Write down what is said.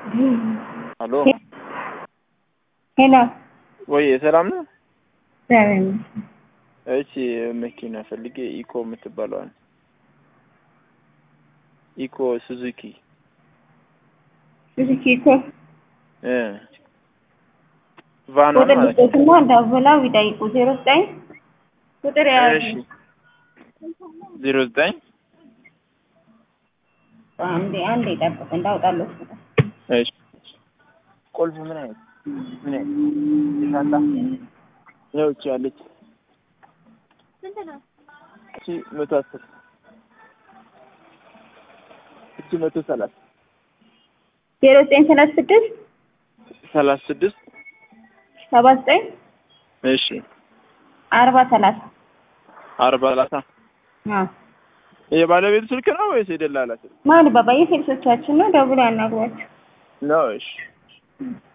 አሎ ሄሎ ወይ ሰላም ነው? እግዚአብሔር ይመስገን። እቺ መኪና ፈልጌ ኢኮ የምትባለዋል ኢኮ ሱዙኪ ሱዙኪ እኮ እ ቫኗ ቁጥር ማለት ነው። ልጦትና ደውለው ይጠይቁ። ዜሮ ዘጠኝ ቁጥር ያዙ። እሺ ዜሮ ዘጠኝ አንዴ አንዴ ጠብቅ እንዳውጣለሁ። እሺ ቁልፍ ምን አይነት ምን አይነት ይሻላ ያው እቺ ያለች እቺ መቶ አስር እቺ መቶ ሰላሳ ዜሮ ዘጠኝ ሰላሳ ስድስት ሰላሳ ስድስት ሰባ ዘጠኝ እሺ አርባ ሰላሳ አርባ ሰላሳ አዎ የባለቤቱ ስልክ ነው ወይስ የደላላ ስልክ ማን ባባ የሴልሶቻችን ነው። ደውለው ያናግሯቸው። ነው? እሺ